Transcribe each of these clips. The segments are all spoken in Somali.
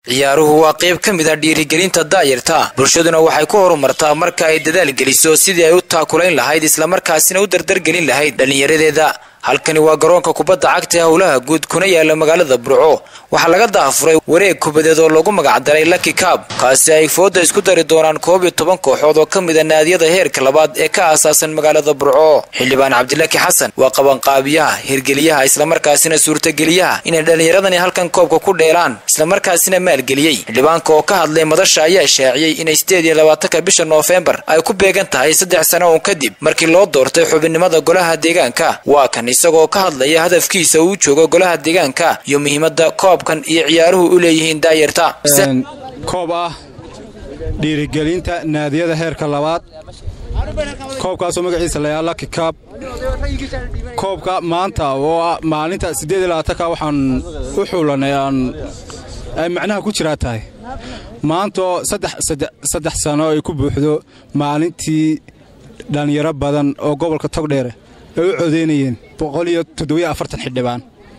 ciyaaruhu waa qayb ka mid a dhiirigelinta daayarta bulshaduna waxay ku horumartaa marka ay dadaal geliso sidii ay u taakulayn lahayd islamarkaasina u dardargelin lahayd dhallinyaradeeda halkani waa garoonka kubadda cagta ee howlaha guud kuna yaala magaalada burco waxaa laga daafuray wareeg kubadeed oo lagu magacdaray laki kaab kaasi ay fooda isku dari doonaan koob iyo toban kooxood oo ka mid a naadiyada heerka labaad ee ka aasaasan magaalada burco xildhibaan cabdilaki xasan waa qabanqaabiyaha hirgeliyaha islamarkaasina suurtageliyaha inay dhallinyaradani halkan koobka ku dheelaan islamarkaasina maalgeliyey xildhibaanka oo ka hadlay madasha ayaa shaaciyey inay sideed iyo labaatanka bisha noofembar ay ku beegan tahay saddex sano uun kadib markii loo doortay xubinnimada golaha deegaanka waa kan isagoo ka hadlaya hadafkiisa uu joogo golaha deegaanka iyo muhiimadda koobkan iyo ciyaaruhu u leeyihiin daayarta koob ah dhiirigelinta naadiyada heerka labaad koobkaasoo magaciisa layaa laki kaab koobka maanta oo ah maalinta siddeediyolabaatanka waxaan u xuulanay aan ay macnaha ku jiraa tahay maantaoo saddex sano ay ku buuxdo maalintii dhallinyaro badan oo gobolka togdheere ay u codaynayeen boqol iyo toddobiyo afartan xildhibaan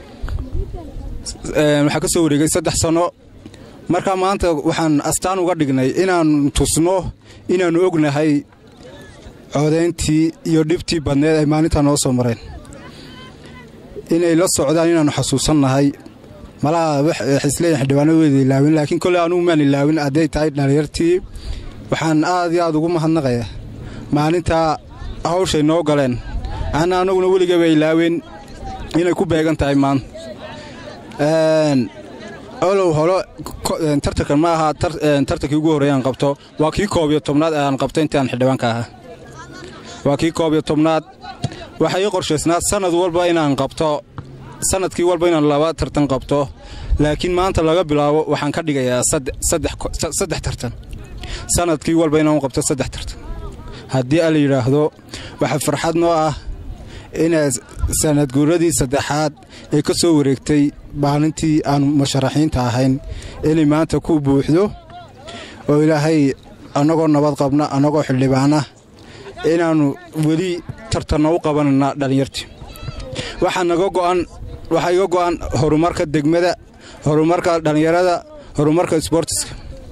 waxaa ka soo wareegay saddex sanno markaa maanta waxaan astaan uga dhignay inaannu tusno inaannu ognahay codayntii iyo dhibtii badneed ay maalintaa noo soo mareen inay la socdaan inaannu xasuusannahay malaha waxaisleeyihin xildhibaanadu weyda ilaawin laakiin kolley anugu maan ilaawin hadday tahay dhallinyartii waxaan aad iyo aad ugu mahadnaqayaa maalintaa hawshay noo galeen ana annaguna weligaba ilaaween inay ku beegan tahay maanta olow holo tartankan ma aha tartankii ugu horreey aan qabto waa kii koob iyo tobnaad ee aan qabto intii aan xildhibaanka ahaa waa kii koob iyo tobnaad waxaa ii qorshaysnaa sannad walba inaan qabto sannadkii walba inaan laba tartan qabto laakiin maanta laga bilaabo waxaan ka dhigayaa saddex tartan sannadkii walba inaan qabto saddex tartan haddii a la yidhaahdo waxaa farxad noo ah inay sanadguuradii saddexaad ee ka soo wareegtay maalintii aanu musharaxiinta ahayn inay maanta ku buuxdo oo ilaahay annagoo nabad qabna annagoo xildhibaana inaannu weli tartanno u qabanayna dhallinyartii waxaa naga go'an waxaa iga go'an horumarka degmada horumarka dhallinyarada horumarka sboortiska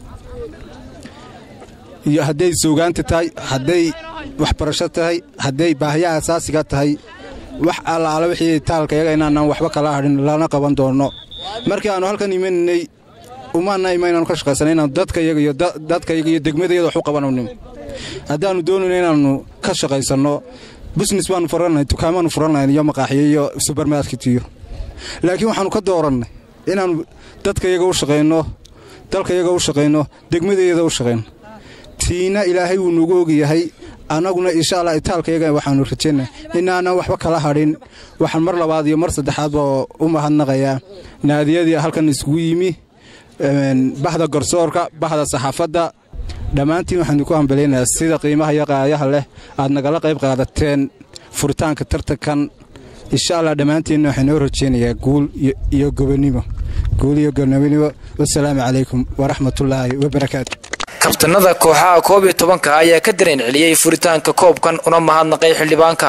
iyo hadday suugaanta tahay hadday waxbarasho tahay hadday baahiyaha asaasiga tahay wax allaala wixii taalka yaga inaanaan waxba kala hadhin lana qaban doonno markii aannu halkan imanaynay umaana ima inaanu ka shaqaysanay inaanu dadkayaga iyo dadkayaga iyo degmadayada wax u qabanayno haddaannu doonayno inaannu ka shaqaysanno busines baannu furannahay dukaamaannu furannahay iyo maqaaxiyo iyo subermarketiyo laakiin waxaannu ka doorannay inaannu dadkayaga u shaqayno dalkayaga u shaqayno degmadayada u shaqayno tiina ilaahay wuu nugu ogyahay annaguna insha allah itaalkayaga waxaannu rajaynay inaanan waxba kala hadhin waxaan mar labaad iyo mar saddexaadba u mahadnaqayaa naadiyadii halkan isugu yimi bahda garsoorka bahda saxaafadda dhammaantiin waxaan idinku hambalaynayaa sida qiimaha iyo qaayaha leh aad nagala qayb qaadateen furitaanka tartankan insha allah dhammaantiinna waxaan noo rajaynayaa guul iyo gobonimo guul iyo gobonimo wasalaamu calaykum waraxmatullaahi wabarakaatu kabtanada kooxaha koob iyo tobanka ayaa ka dareen celiyey furitaanka koobkan una mahadnaqay xildhibaanka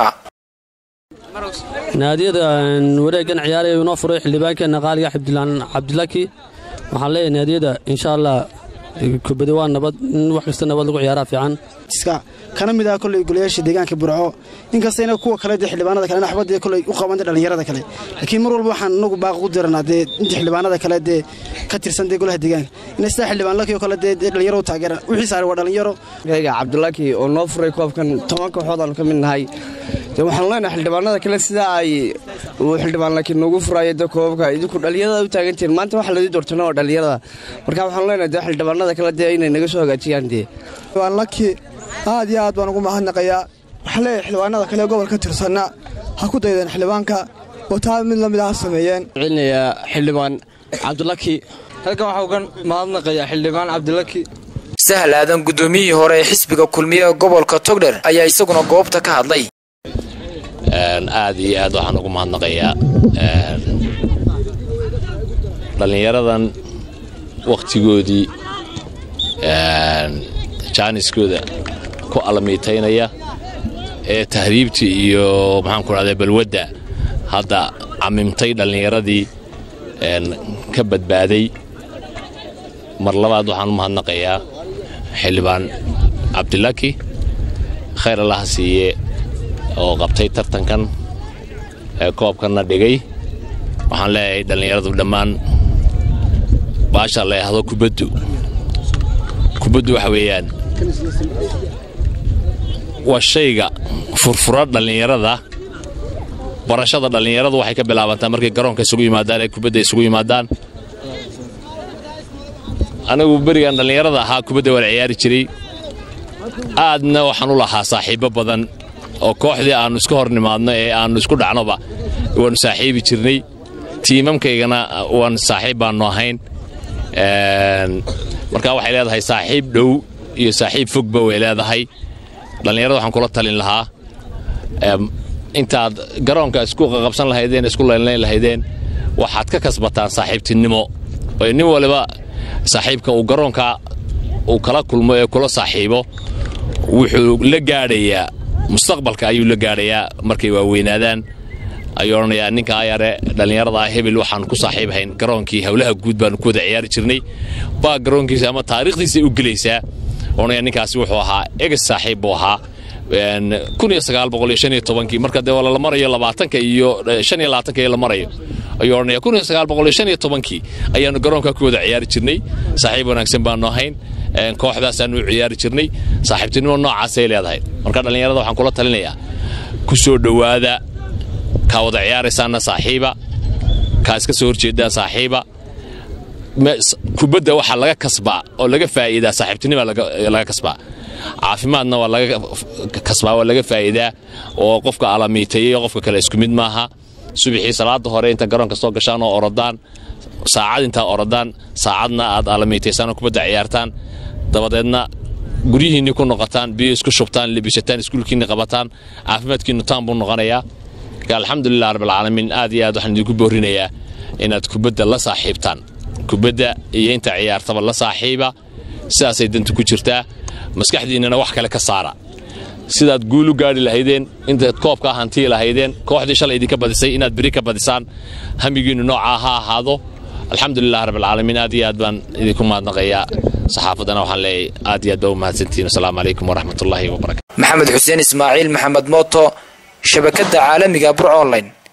naadiyada wareeggan ciyaaraya inoo furay xildhibaankeenna qaaliga cabdilaki waxaan leeyahay naadiyada insha allah kubadi waa nabad in wax kasta nabad lagu ciyaaraa fiican kana mid ah koley golayaasha deegaanka burco inkastayna kuwa kale dee xildhibaanada kale waxba koley u qabanta dhallinyarada kale laakiin mar walba waxaan inagu baaq u diranaa dee inta xildhibaanada kale dee ka tirsan dee golaha deegaanka inay sidaa xildhibaan laki oo kale dee dhalinyaro u taageeraan wixii saaray waa dhalinyaro gayga cabdilaki oo noo furay koobkan toban kooxood aanu ka mid nahay dee waxaanu leenahay xildhibaanada kale sidaa ay uu xildhibaan laki noogu furaayo dee koobabka idinku dhalinyarada u taagantihiin maanta waxa ladii doortana waa dhalinyarada marka waxaanu leenahay dee xildhibaanada kale dee inay naga soo hagaajiyaan dee laki aad iyo aad baan ugu mahadnaqayaa waxaa leeyahay xildhibaanada kale gobolka tirsanna ha ku daydeen xildhibaanka oo taa mid la mid ah sameeyeen celinayaa xildhibaan cabdilaki halkan waxaa uga mahadnaqayaa xildhibaan cabdilaki sahal aadan guddoomiyihii hore ee xisbiga kulmiye ee gobolka togdher ayaa isaguna goobta ka hadlay aad iyo aad waxaan ugu mahadnaqayaa dhallinyaradan wakhtigoodii jaaniskooda ku alamiitaynaya ee tahriibtii iyo maxaanku dhahda balwadda hadda camimtay dhallinyaradii ka badbaaday mar labaad waxaan u mahadnaqayaa xildhibaan cabdilaki khayr allaha siiye oo qabtay tartankan ee koobkanna dhigay waxaan leeyahay dhallinyaradu dhammaan baasha la yahdo kubaddu kubaddu waxa weeyaan waa shayga furfura dhallinyarada barashada dhallinyaradu waxay ka bilaabantaa markay garoonka isugu yimaadaan ee kubadda isugu yimaadaan anigu berigan dhallinyarada ahaa kubadda waan ciyaari jiray aadna waxaan u lahaa saaxiibbo badan oo kooxdii aannu iska hor nimaadno ee aannu isku dhacnoba waannu saaxiibi jirnay tiimamkaygana waan saaxiib baannu ahayn marka waxay leedahay saaxiib dhow iyo saaxiib fogba way leedahay dhallinyarada waxaan kula talin lahaa intaad garoonka isku qabsan lahaydeen isku leynlayn lahaydeen waxaad ka kasbataan saaxiibtinimo oo nin waliba saaxiibka uu garoonka uu kala kulmo ee kula saaxiibo wuxuu la gaadhayaa mustaqbalka ayuu la gaadhayaa markay waaweynaadaan ayuu odhanayaa ninkaa yare dhallinyarada hebel waxaan ku saaxiibhayn garoonkii howlaha guud baanu ku wada ciyaari jirnay baa garoonkiisa ama taariikhdiisay u gelaysaa odhanaya ninkaasi wuxuu ahaa eges saaxiib buu ahaa marka dee la marayo labaatanka iyo shan iyo labaatanka iyo la marayo ayuu odhanaya kun iyo sagaal boqol iyo shan iyo tobankii ayaanu garoonka ku wada ciyaari jirnay saaxiib wanaagsan baanu ahayn kooxdaasaanu u ciyaari jirnay saaxiibtinimo noocaasay leedahay marka dhallinyarada waxaan kula talinayaa ku soo dhowaada kaa wada ciyaaraysaanna saaxiiba kaa iska soo horjeedaan saaxiiba kubadda waxaa laga kasbaa oo laga faa'iidaa saaxiibtinima laga kasbaa caafimaadna waa laga kasbaa waa laga faa'iidaa oo qofka alamiitaya iyo qofka kale isku mid maaha subaxii salaada hore inta garoonka soo gashaan oo orodaan saacad intaa orodaan saacadna aad alamiitaysaan oo kubadda ciyaartaan dabadeedna guryihiinni ku noqotaan biyo isku shubtaan lebisataan iskuulkiinni qabataan caafimaadkiinnu taan buu noqonayaa alxamdulilah rabbilcaalamiin aad iyo aad waxaan idinku boorinayaa inaad kubadda la saaxiibtaan kubadda iyo inta ciyaartaba la saaxiiba sidaasay dantu ku jirtaa maskaxdiinnana wax kale ka saara sidaad guul u gaadhi lahaydeen intaad koobkaa hantii lahaydeen kooxdii shalay idinka badisay inaad beri ka badisaan hamigiinnu noocaa ha ahaado alxamdulilah rabbilcaalamiin aad iyo aad baan idinku mahadnaqayaa saxaafaddana waxaan leeyahay aad iyo aad baa u mahadsantihiin asalaamu calaykum waraxmatullaahi wabarakatu maxamed xuseen ismaaciil maxamed mooto shabakadda caalamiga burc online